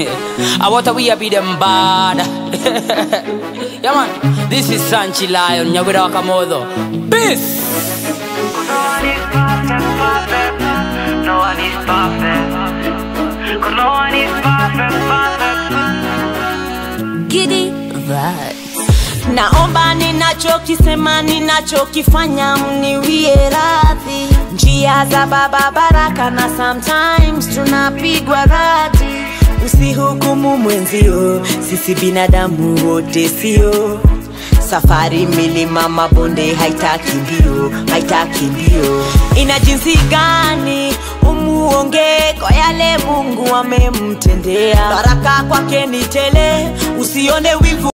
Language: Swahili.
I want to we be them bad. yeah man, this is Sanchi Lion, Nyawira Wakamodo. Peace! No one is perfect, perfect. No one is perfect. Cause no one is perfect, perfect. Giddy vibes. Naomba ninachokisema ninachokifanya mniwie radhi, njia za baba baraka na sometimes tunapigwa radi. Usihukumu mwenzio, sisi binadamu wote sio safari milima mabonde haitaki mbio haitaki mbio ina jinsi gani umuonge kwa yale mungu amemtendea baraka kwake ni tele usione wivu